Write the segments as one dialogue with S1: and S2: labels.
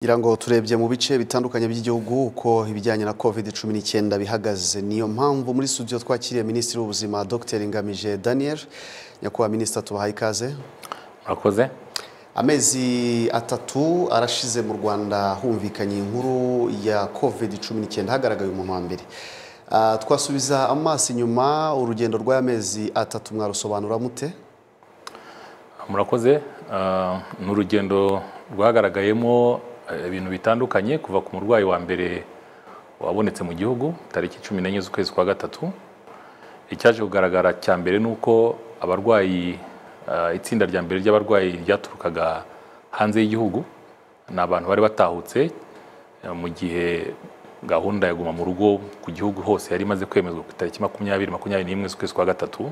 S1: ngira ngo turebye mu bice bitandukanye by'igihugu uko ibijyanye na covid cumi n'icyenda bihagaze niyo mpamvu muri studio twakiriye minisitiri w'ubuzima dr ngamije daniel nyakubahwa minisita tubahaye ikaze
S2: murakoze
S1: amezi atatu arashize mu rwanda humvikanye inkuru ya covid cumi n'icyenda hagaragaye umuntu wa mbere Ah, twasubiza amaso inyuma urugendo rw'amezi atatu mwarusobanura mute
S2: murakoze Ah, ni urugendo rwagaragayemo eh, ibintu bitandukanye kuva ku murwayi wa mbere wabonetse mu gihugu tariki cumi n'enye z'ukwezi kwa gatatu icyaje kugaragara cya mbere ni uko abarwayi ah, itsinda rya mbere ry'abarwayi ryaturukaga hanze y'igihugu ni abantu bari batahutse eh, mu gihe gahunda ya guma mu rugo ku gihugu hose yari imaze kwemezwa ku itariki makumyabiri makumyabiri n'imwe z'ukwezi kwa gatatu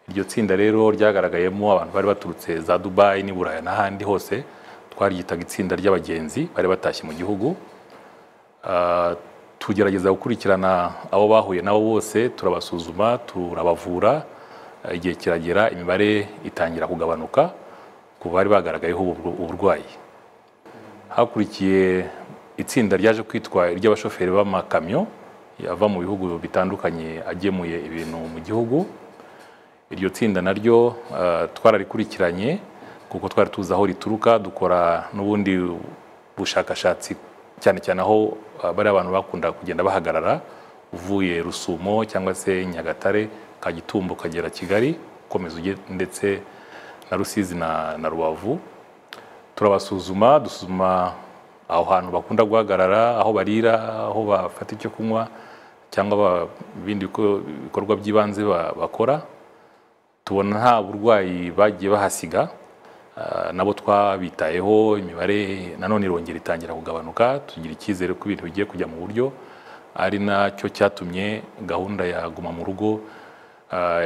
S2: iryo tsinda rero ryagaragayemo abantu bari baturutse za dubayi n'i buraya n'ahandi hose twaryitaga itsinda ry'abagenzi bari batashye mu gihugu Ah, tugerageza gukurikirana abo bahuye nabo bose turabasuzuma turabavura Ah, igihe kiragera imibare itangira kugabanuka ku bari bagaragayeho ubu bur- uburwayi hakurikiye itsinda ryaje kwitwa iry'abashoferi b'amakamyo ava mu bihugu bitandukanye agemuye ibintu mu gihugu iryo tsinda naryo eh, twararikurikiranye kuko twari tuzi aho rituruka dukora n'ubundi bushakashatsi cyane cyane aho eh, bari abantu bakunda kugenda bahagarara uvuye rusumo cyangwa se nyagatare kagitumbo ukagera kigali ukomeza ujye ndetse na rusizi na, na rubavu turabasuzuma dusuzuma aho hantu bakunda guhagarara aho barira aho bafata icyo kunywa cyangwa ba- ibindi biko- bikorwa by'ibanze ba- bakora tubona nta burwayi bagiye bahasiga ah, nabo twabitayeho imibare nanone irongera itangira kugabanuka tugira icyizere ko ibintu bigiye kujya mu buryo ari nacyo cyatumye gahunda ya guma mu rugo ah,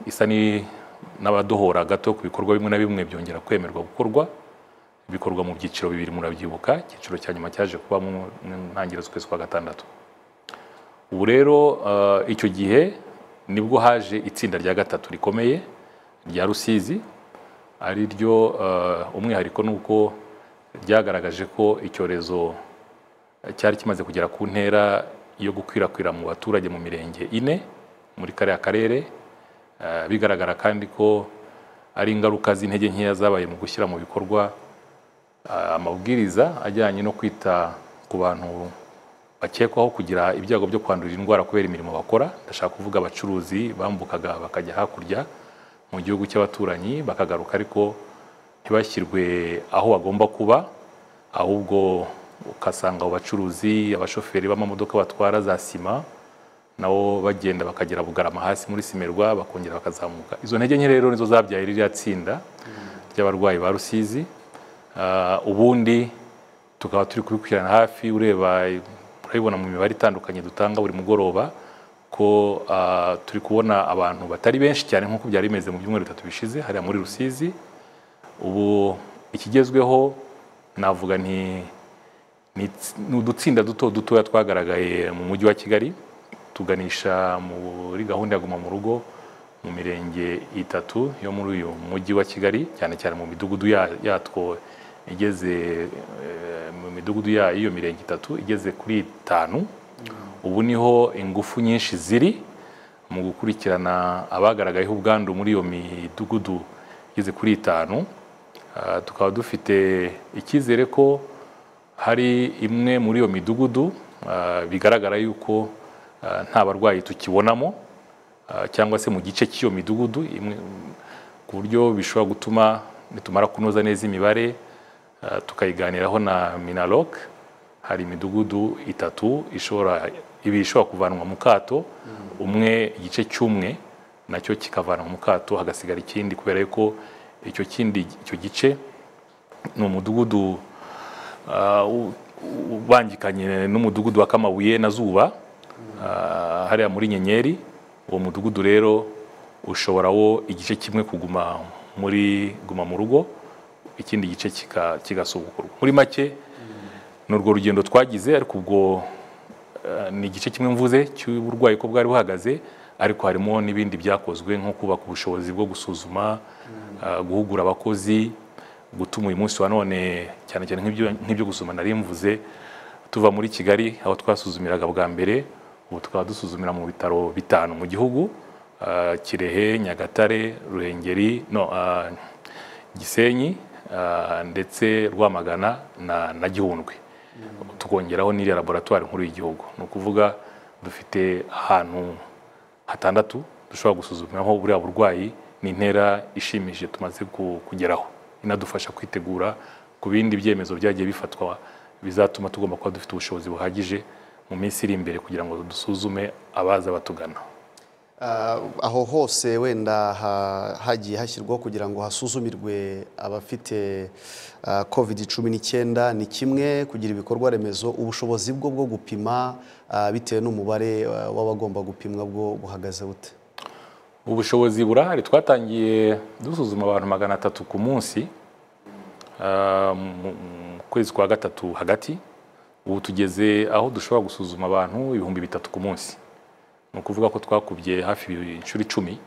S2: isa ni- n'abadohora gato ku bikorwa bimwe na bimwe byongera kwemerwa gukorwa bikorwa mu byiciro bibiri murabyibuka icyiciro cya nyuma cyaje kuba mu mu ntangiriro z'ukwezi kwa gatandatu ubu rero eh, icyo gihe nibwo haje itsinda rya gatatu rikomeye rya rusizi ari ryo eh, umwihariko ni uko ryagaragaje ko icyorezo cyari kimaze kugera ku ntera yo gukwirakwira mu baturage mu mirenge ine muri kariya karere Eh, bigaragara kandi ko ari ingaruka z'intege nkeya zabaye mu gushyira mu bikorwa eh, amabwiriza ajyanye no kwita ku bantu bakekwaho kugira ibyago byo kwandurira indwara kubera imirimo bakora ndashaka kuvuga abacuruzi bambukaga bakajya hakurya mu gihugu cy'abaturanyi bakagaruka ariko ntibashyirwe aho bagomba kuba ahubwo ugasanga abo bacuruzi abashoferi b'amamodoka batwara za sima nabo bagenda bakagera bugarama hasi muri simerwa bakongera bakazamuka izo ntege nke rero nizo zabyaye ririya tsinda ry'abarwayi ba rusizi Ah, ubundi tukaba turi kubikurikirana hafi ureba urabibona mu mibare itandukanye dutanga buri mugoroba ko ah, turi kubona abantu batari benshi cyane nk'uko byari bimeze mu byumweru bitatu bishize hariya muri rusizi ubu ikigezweho navuga nti ni ni udutsinda duto dutoya twagaragaye mu mujyi wa kigali tuganisha muri gahunda ya guma mu rugo mu mirenge itatu yo muri uyu mujyi wa kigali cyane cyane mu midugudu ya- yatwo igeze eh, mu midugudu ya- y'iyo mirenge itatu igeze kuri itanu ubu niho ingufu nyinshi ziri mu gukurikirana abagaragayeho ubwandu muri iyo midugudu igeze kuri itanu Ah, tukaba dufite icyizere ko hari imwe muri iyo midugudu ah, bigaragara yuko ah, nta barwayi tukibonamo ah, cyangwa se mu gice cy'iyo midugudu imwe ku buryo bishobora gutuma nitumara kunoza neza imibare ah, tukayiganiraho na minaloc hari imidugudu itatu ishobora ibi ishobora kuvanwa mu kato umwe igice cy'umwe nacyo kikavanwa mu kato hagasigara ikindi kubera yuko icyo kindi icyo gice ni umudugudu ah, u- u- ubangikanye n'umudugudu wa Kamabuye na Zuba ah, hariya muri Nyenyeri uwo mudugudu rero ushobora wo igice kimwe kuguma muri guma mu rugo ikindi gice kika- kigasubukurwa muri make ni urwo rugendo twagize ariko ubwo eh, ni igice kimwe mvuze cy'uburwayi ko bwari buhagaze ariko harimo n'ibindi byakozwe nko kubaka ubushobozi bwo gusuzuma eh, guhugura abakozi gutuma uyu munsi wa none cyane cyane nk'ibyo nk'ibyo gusoma nari mvuze tuva muri kigali aho twasuzumiraga bwa mbere ubu tukaba dusuzumira mu bitaro bitanu mu gihugu ah, kirehe nyagatare ruhengeri no ah, gisenyi ah, ndetse rwamagana na, na gihundwe tukongeraho n'iriya laboratwari nkuru y'igihugu ni ukuvuga dufite ahantu hatandatu dushobora gusuzumiraho buriya burwayi ni intera ishimishije tumaze ku- kugeraho inadufasha kwitegura ku bindi byemezo byagiye bifatwa bizatuma tugomba kuba dufite ubushobozi buhagije mu minsi iri imbere kugira ngo dusuzume abaza batugana
S1: Ah, aho hose wenda ha- hagiye hashyirwaho kugira ngo hasuzumirwe abafite ah, covid cumi n'icyenda ni kimwe kugira ibikorwa remezo ubushobozi bwo bwo gupima ah, bitewe n'umubare ah, w'abagomba gupimwa bwo buhagaze bute
S2: ubushobozi burahari twatangiye dusuzuma abantu magana atatu ku munsi ah, mu mu kwezi kwa gatatu hagati ubu tugeze aho dushobora gusuzuma abantu ibihumbi bitatu ku munsi ni ukuvuga ko twakubye hafi inshuro icumi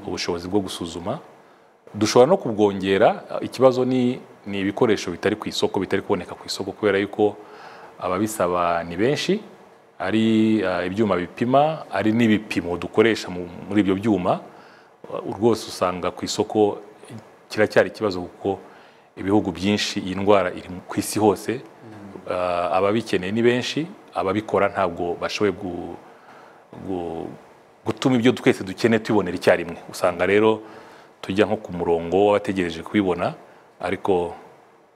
S2: ubushobozi bwo gusuzuma dushobora no kubwongera ikibazo ni ni ibikoresho bitari ku isoko bitari kuboneka ku isoko kubera yuko ababisaba ni benshi ari ah, ibyuma bipima ari n'ibipimo dukoresha mu- muri ibyo byuma Uh, rwose usanga ku isoko kiracyari ikibazo kuko ibihugu byinshi iyi ndwara iri mu- ku isi hose Ah, ababikeneye ni benshi ababikora ntabwo bashoboye gu- gu- gutuma ibyo twese dukeneye tubibonera icyarimwe usanga rero tujya nko ku murongo w'abategereje kubibona ariko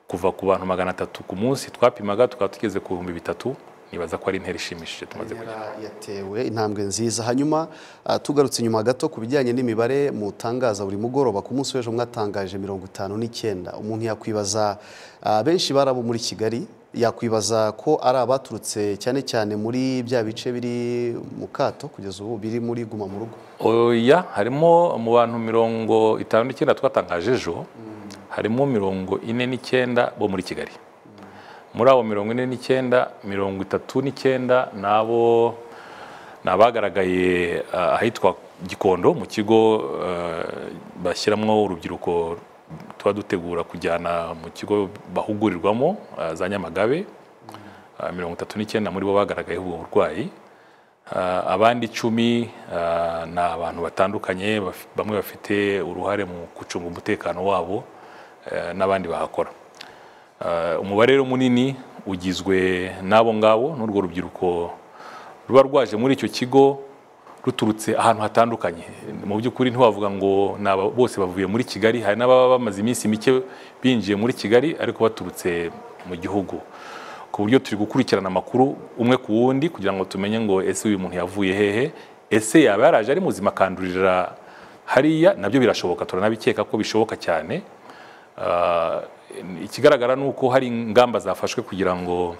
S2: kuva ku bantu magana atatu ku munsi twapimaga tukaba tugeze ku bihumbi bitatu nibaza ko ari intera ishimishije tumaze kugera
S1: Yara yatewe intambwe nziza hanyuma ah, tugarutse inyuma gato ku bijyanye n'imibare mutangaza buri mugoroba ku munsi w'ejo mwatangaje mirongo itanu n'icyenda umuntu yakwibaza ah, benshi bari abo muri kigali yakwibaza ko ari abaturutse cyane cyane muri bya bice biri mu kato kugeza ubu biri muri guma mu rugo
S2: oya harimo mu bantu mirongo itanu n'icyenda twatangaje ejo harimo mirongo ine n'icyenda bo muri kigali muri abo mirongo ine n'icyenda mirongo itatu n'icyenda ni abo ni abagaragaye ah, ahitwa gikondo mu kigo eh, bashyiramo urubyiruko tuba dutegura kujyana mu kigo bahugurirwamo ah, za nyamagabe Ah, mirongo itatu n'icyenda muri bo bagaragayeho ubwo burwayi Ah, abandi icumi ah, ni abantu batandukanye baf- bamwe bafite uruhare mu gucunga umutekano wabo eh, n'abandi bahakora Ah, umubare rero munini ugizwe n'abo ngabo n'urwo rubyiruko ruba rwaje muri icyo kigo ruturutse ahantu hatandukanye mu by'ukuri ntiwavuga ngo ni aba- bose bavuye muri kigali hari n'ababa bamaze iminsi mike binjiye muri kigali ariko baturutse mu gihugu ku buryo turi gukurikirana amakuru umwe ku wundi kugira ngo tumenye ngo ese uyu muntu yavuye hehe ese yaba yaraje ari muzima akandurira hariya nabyo birashoboka turanabikeka ko bishoboka cyane Ah, ikigaragara ni uko hari ingamba zafashwe kugira ngo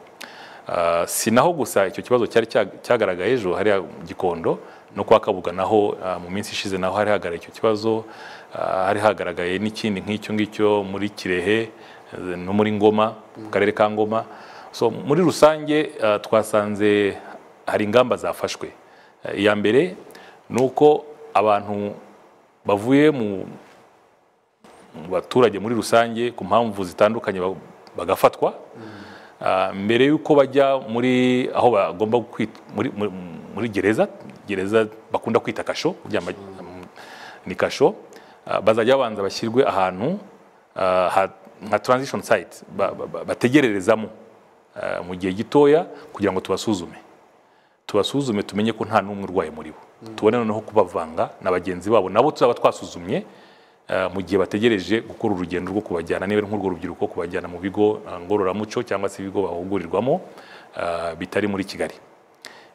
S2: ah, si naho gusa icyo kibazo cyari cya- cyagaragaye ejo hariya gikondo no kwa kabuga naho ah, mu minsi ishize naho hari hagaragaye icyo kibazo ah, hari hagaragaye n'ikindi nk'icyo ngicyo muri kirehe eh, no muri ngoma mu karere ka ngoma so muri rusange ah, twasanze hari ingamba zafashwe Eh, iya mbere ni uko abantu bavuye mu mu baturage muri rusange ku mpamvu zitandukanye ba- bagafatwa Ah, mbere y'uko bajya muri aho bagomba kwit- muri, muri, muri gereza gereza bakunda kwita kasho kuryama ni kasho Ah, bazajya babanza bashyirwe ahantu ah, ha- nka transition site ba- ba- ba- bategererezamo ah, mu gihe gitoya kugira ngo tubasuzume tubasuzume tumenye ko nta n'umwe urwaye muri bo tubone noneho kubavanga na bagenzi babo nabo tuzaba twasuzumye eh, mu gihe bategereje gukora urugendo rwo kubajyana niba ari nk'urwo rubyiruko kubajyana mu bigo eh, ngororamuco cyangwa se ibigo bahugurirwamo eh, bitari muri kigali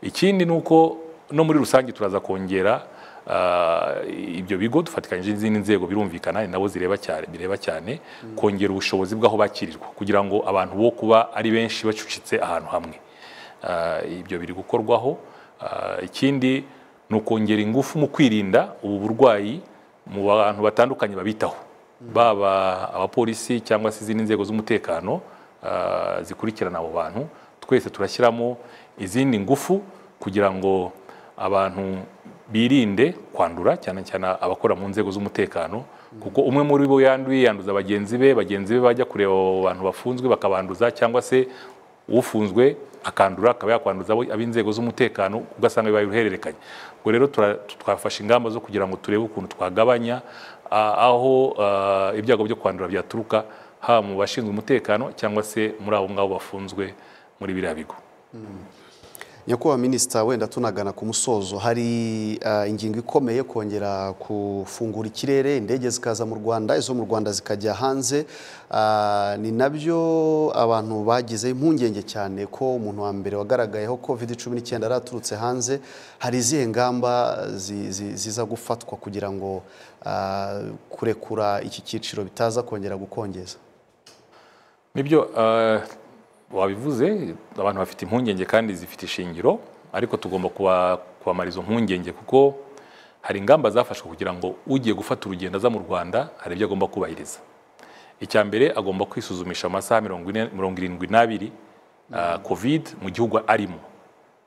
S2: ikindi ni uko no muri rusange turaza kongera ah, ibyo bigo dufatikanyije n'izindi nzego birumvikana ni nabo zireba cyane bireba cyane kongera ubushobozi bw'aho bakirirwa kugira ngo abantu bo kuba ari benshi bacucitse ahantu hamwe Ah, ibyo biri gukorwaho Ah, ikindi ni ukongera ingufu mu kwirinda ubu burwayi mu bantu batandukanye babitaho baba abapolisi cyangwa se izindi nzego z'umutekano ah, zikurikirana abo bantu twese turashyiramo izindi ngufu kugira ngo abantu birinde kwandura cyane cyane abakora mu nzego z'umutekano kuko umwe muri bo yanduye yanduza bagenzi be bagenzi be bajya kureba abo bantu bafunzwe bakabanduza cyangwa se ufunzwe akandura akaba yakwanduza abo ab'inzego z'umutekano ugasanga bibaye uruhererekanye ubwo rero tura- twafashe ingamba zo kugira ngo turebe ukuntu twagabanya ah, aho ah, ibyago byo kwandura byaturuka haba mu bashinzwe umutekano cyangwa se muri abo ngabo bafunzwe muri biriya bigo
S1: nyakubahwa minisita wenda tunagana ku musozo hari ah, ingingo ikomeye kongera gufungura ikirere indege zikaza mu rwanda izo mu rwanda zikajya hanze Ah, ni nabyo abantu bagize impungenge cyane ko umuntu wa mbere wagaragayeho covid cumi n'icyenda yari aturutse hanze hari izihe ngamba zi- zi- ziza gufatwa kugira ngo ah, kurekura iki cyiciro bitaza kongera gukongeza
S2: nibyo eh, wabivuze abantu bafite impungenge kandi zifite ishingiro ariko tugomba kuba- kubamara izo mpungenge kuko hari ingamba zafashwe kugira ngo ugiye gufata urugendo aza mu rwanda hari ibyo agomba kubahiriza icya mbere agomba kwisuzumisha mu masaha mirongo ine- mirongo irindwi n'abiri ah, covid mu gihugu arimo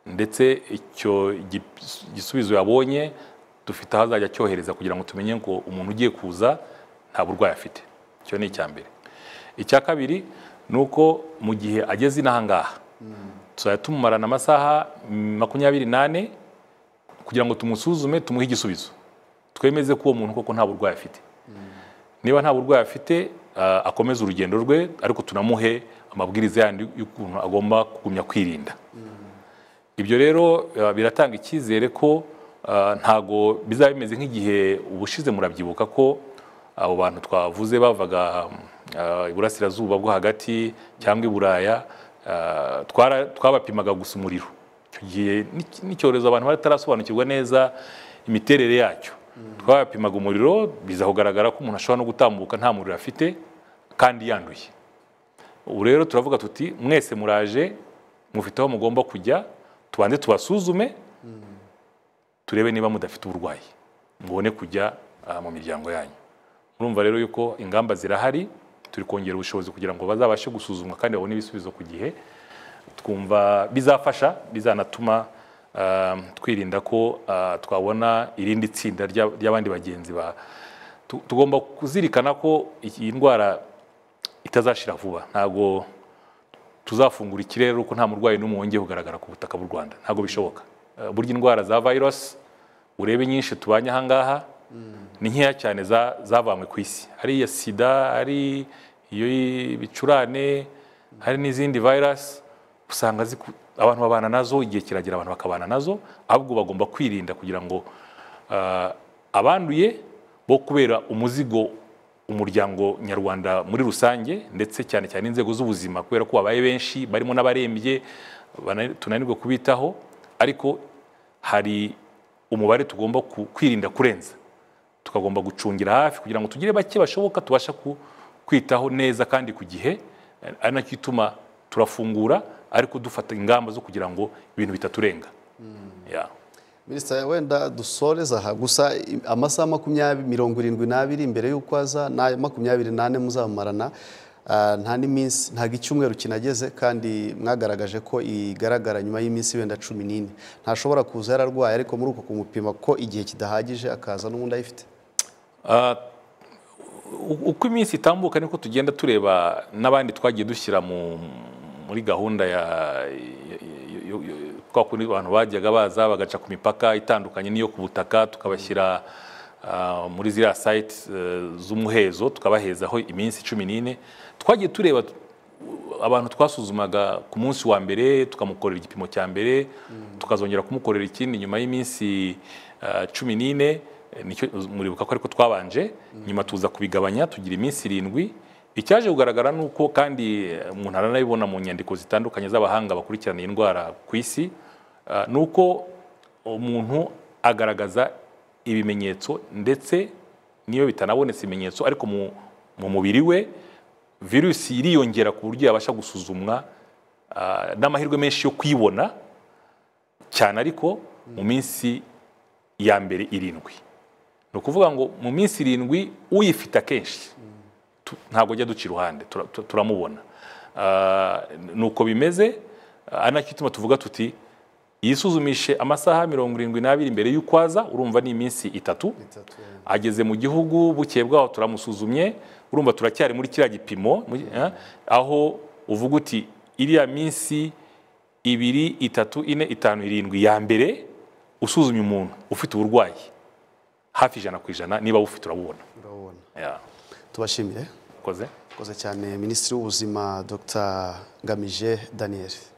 S2: ndetse icyo gi- gisubizo yabonye dufite aho azajya acyohereza kugira ngo tumenye ngo umuntu ugiye kuza nta burwayi afite icyo ni icya mbere icya kabiri ni uko mu gihe ageze inaha ngaha tuzajya tumumarana amasaha mm, makumyabiri n'ane kugira ngo tumusuzume tumuhe igisubizo twemeze ko uwo muntu koko nta burwayi afite niba nta burwayi afite ah, akomeze urugendo rwe ariko tunamuhe amabwiriza yandi y'ukuntu agomba kugumya kwirinda ibyo rero eh, biratanga icyizere ko eh, ntago bizaba bimeze nk'igihe ubushize murabyibuka ko abo bantu twavuze bavaga eh, iburasirazuba bwo hagati cyangwa i buraya eh, twara- twabapimaga gusa umuriro icyo gihe n'iki- n'icyorezo abantu batarasobanukirwa neza imiterere yacyo twabapimaga umuriro biza kugaragara ko umuntu ashobora no gutambuka nta muriro afite kandi yanduye ubu rero turavuga tuti mwese muraje mufite aho mugomba kujya tubanze tubasuzume turebe niba mudafite uburwayi mubone kujya ah, mu miryango yanyu murumva rero yuko ingamba zirahari turi kongera ubushobozi kugira ngo bazabashe gusuzumwa kandi babone ibisubizo ku gihe twumva bizafasha bizanatuma ah, twirinda ko ah, twabona irindi tsinda ry'a- ry'abandi bagenzi ba Tu- tugomba kuzirikana ko iyi ndwara itazashira vuba ntabwo tuzafungura ikirere uko nta murwayi n'umwe wongeye kugaragara ku butaka bw'u Rwanda ntabwo bishoboka Eh, burya indwara za virus urebe nyinshi tubanye ahangaha ni nkeya cyane za- zavanywe ku isi ari iya sida ari iyo ibicurane hari n'izindi virus usanga ziku- abantu babana nazo igihe kiragera abantu bakabana nazo ahubwo bagomba kwirinda kugira ngo ah, abanduye bo kubera umuzigo umuryango nyarwanda muri rusange ndetse cyane cyane inzego z'ubuzima kubera ko babaye benshi barimo n'abarembye bana- tunanirwa kubitaho ariko hari umubare tugomba ku- kwirinda kurenza tukagomba gucungira hafi kugira ngo tugire bake bashoboka tubasha ku- kwitaho neza kandi ku gihe ari- ari nacyo ituma turafungura ariko dufata ingamba zo kugira ngo ibintu bitaturenga Yeah.
S1: minisita wenda dusoreza aha gusa i- amasaha makumyabiri mirongo irindwi n'abiri mbere y'uko aza n'ayo makumyabiri n'ane muzamarana ah, nta n'iminsi ntabwo icyumweru kinageze kandi mwagaragaje ko igaragara nyuma y'iminsi wenda cumi n'ine ntashobora kuza yararwaye ariko muri uko kumupima ko igihe kidahagije akaza n'ubundi ayifite
S2: Ah, u- uko iminsi itambuka niko tugenda tureba n'abandi twagiye dushyira mu- muri gahunda ya yo- yo- yo- kwa kundi abantu bajyaga baza bagaca ku mipaka itandukanye n'iyo ku butaka tukabashyira ah, muri ziriya site z'umuhezo tukabahezaho iminsi cumi n'ine twagiye tureba tu- abantu twasuzumaga ku munsi wa mbere tukamukorera igipimo cya mbere tukazongera kumukorera ikindi nyuma y'iminsi ah, cumi n'ine eh, nicyo muribuka ko ariko twabanje nyuma tuza kubigabanya tugira iminsi irindwi icyaje kugaragara ni uko kandi eh, umuntu aranabibona mu nyandiko zitandukanye z'abahanga bakurikirana iyi ndwara ku isi ah, ni uko umuntu agaragaza ibimenyetso ndetse n'iyo bitanabonetse ibimenyetso ariko mu- mu mubiri we virusi iriyongera ku buryo yabasha gusuzumwa ah, n'amahirwe menshi yo kuyibona cyane ariko mu minsi ya mbere irindwi ni ukuvuga ngo mu minsi irindwi uyifite akenshi tu- ntabwo ajya duca iruhande tura- tu- turamubona Ah, ni uko bimeze ah, anacyo ituma tuvuga tuti yisuzumishe amasaha mirongo irindwi n'abiri mbere y'uko aza urumva ni iminsi itatu
S1: itatu
S2: ageze mu gihugu bukeye bwaho turamusuzumye urumva turacyari muri kiriya gipimo mu- eh, aho uvuga uti iriya minsi ibiri itatu ine itanu irindwi ya mbere usuzumye umuntu ufite uburwayi hafi ijana ku ijana niba awufite urabubona
S1: urabona
S2: Yeah.
S1: tubashimire
S2: ukoze
S1: Murakoze cyane minisitiri w'ubuzima dr ngamije daniel